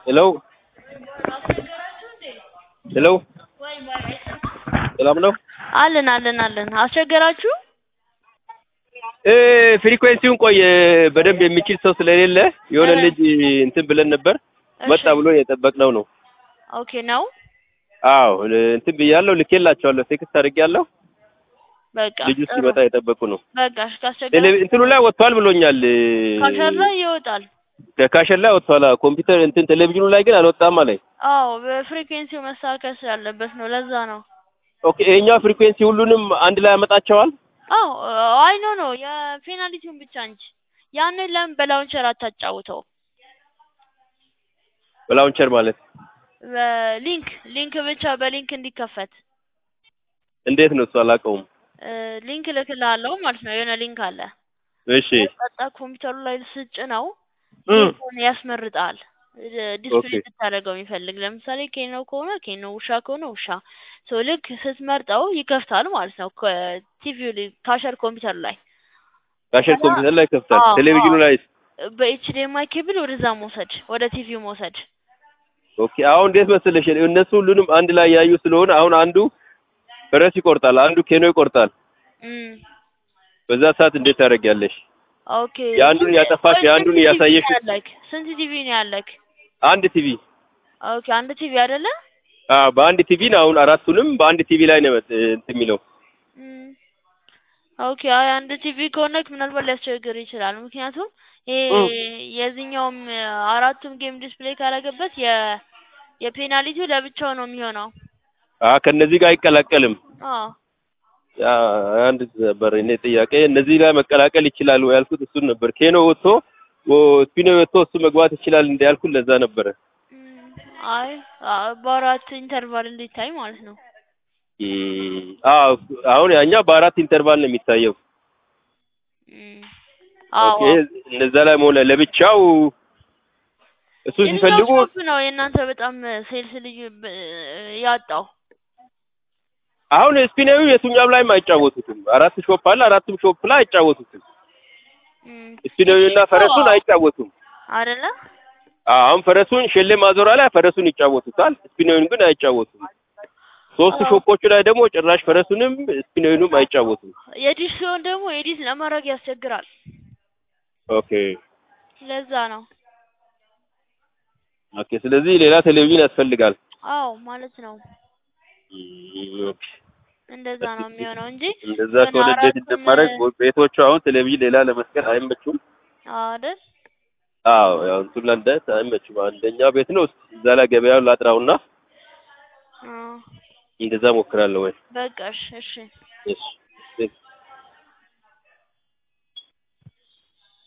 ሄሎ ሄሎ ሰላም ነው? አለን አለን አለን። አስቸገራችሁ? እ ፍሪኩዌንሲውን ቆይ በደንብ የሚችል ሰው ስለሌለ የሆነ ልጅ እንትን ብለን ነበር መጣ ብሎ የጠበቅነው ነው። ኦኬ ነው። አዎ እንትን ብያለሁ፣ ልኬላቸዋለሁ፣ ቴክስት አድርጌያለሁ። በቃ ልጁ ጥሩ። ሲመጣ የጠበቁ ነው። በቃ እሺ፣ ካስቸገራችሁ ቴሌቪ- እንትኑ ላይ ወጥቷል ብሎኛል። ካሸር ላይ ይወጣል። ከካሸር ላይ ወጥቷል። አዎ፣ ኮምፒውተር እንትን ቴሌቪዥኑ ላይ ግን አልወጣም አለኝ። አዎ በፍሪኩዌንሲው መስተካከል ስላለበት ነው። ለዛ ነው። ኦኬ ይሄኛው ፍሪኩዌንሲ ሁሉንም አንድ ላይ ያመጣቸዋል። አዎ አይ ኖ ኖ የፔናልቲውን ብቻ እንጂ ያንን ለምን በላውንቸር አታጫውተው? በላውንቸር ማለት በሊንክ ሊንክ ብቻ በሊንክ እንዲከፈት እንዴት ነው እሱ አላውቀውም። እ ሊንክ እልክልሃለሁ ማለት ነው። የሆነ ሊንክ አለ። እሺ ቀጣ ኮምፒውተሩ ላይ ስጭ ነው እም፣ ሊንኩን ያስመርጣል። ዲስፕሌይ ኦኬ። እንድታደርገው የሚፈልግ ለምሳሌ ኬኖ ከሆነ ኬኖ፣ ውሻ ከሆነ ውሻ። ሶ ልክ ስትመርጠው ይከፍታል ማለት ነው። ቲቪው ካሸር ኮምፒውተር ላይ ካሸር ኮምፒውተር ላይ ከፍታል። አዎ፣ ቴሌቪዥኑ አዎ። ላይ በኤችዲኤምአይ ኬብል ወደዛ መውሰድ ወደ ቲቪው መውሰድ። ኦኬ። አሁን እንዴት መሰለሽ እነሱ ሁሉንም አንድ ላይ ያዩ ስለሆነ አሁን አንዱ ፈረስ ይቆርጣል፣ አንዱ ኬኖ ይቆርጣል። እም በዛ ሰዓት እንዴት ታደርጊያለሽ? ኦኬ። የአንዱን ስንት- ያጠፋሽ ቆይ የአንዱን ስንት ቲቪ ያሳየሽ ነው ያለክ? ስንት ቲቪ ነው ያለክ? አንድ ቲቪ ኦኬ አንድ ቲቪ አይደለ? አዎ፣ በአንድ ቲቪ ነው አሁን አራቱንም በአንድ ቲቪ ላይ ነው መጥ- እንትን የሚለው እም ኦኬ አይ አንድ ቲቪ ከሆነክ ምናልባት ሊያስቸግር ይችላል። ምክንያቱም ይሄ እም። የዚህኛውም አራቱም ጌም ዲስፕሌይ ካረገበት የ የፔናልቲው ለብቻው ነው የሚሆነው። አ ከነዚህ ጋር አይቀላቀልም። አዎ ያ አንድ ነበር እኔ ጥያቄ እነዚህ ላይ መቀላቀል ይችላል ወይ ያልኩት እሱን ነበር። ኬኖ ወጥቶ ወ- ስፒኖ ወጥቶ እሱ መግባት ይችላል እንደ ያልኩት ለዛ ነበረ። እም፣ አይ አ- በአራት ኢንተርቫል እንዲታይ ማለት ነው። እም፣ አዎ አሁን ያኛው በአራት ኢንተርቫል ነው የሚታየው። እም፣ አዎ ኦኬ እነዛ ላይ መሆን ለብቻው እሱ ሲፈልጉ የትኛው ሾፕ ነው የእናንተ በጣም ሴልስ ልዩ ብ- ያጣው? አሁን ስፒናዊ የቱኛም ላይም አይጫወቱትም። አራት ሾፕ አለ፣ አራቱም ሾፕ ላይ አይጫወቱትም። እም፣ ስፒናዊና ፈረሱን አይጫወቱም። አይደለ? አዎ፣ አሁን ፈረሱን ሼሌ ማዞሪያ ላይ ፈረሱን ይጫወቱታል፣ ስፒናዊን ግን አይጫወቱም። ሶስት አዎ። ሾፖቹ ላይ ደግሞ ጭራሽ ፈረሱንም ስፒናዊንም አይጫወቱም። የዲሽ ሲሆን ደግሞ ኤዲት ለማድረግ ያስቸግራል። ኦኬ ለዛ ነው። ኦኬ። ስለዚህ ሌላ ቴሌቪዥን ያስፈልጋል። አዎ ማለት ነው። እም፣ ኦኬ። እንደዛ ነው የሚሆነው እንጂ እንደዛ የሆነ ከሆነ እንዴት አራቱም እንደማደርግ ቤቶቹ አሁን ቴሌቪዥን ሌላ ለመስቀል አይመቹም። አይደል? አዎ ያው እንትን ለንደት አይመቹም። አንደኛ ቤት ነው እዛ ላይ ገበያውን ላጥራውና አዎ እንደዛ ሞክራለሁ ወይ በቃ እሺ እሺ። እሺ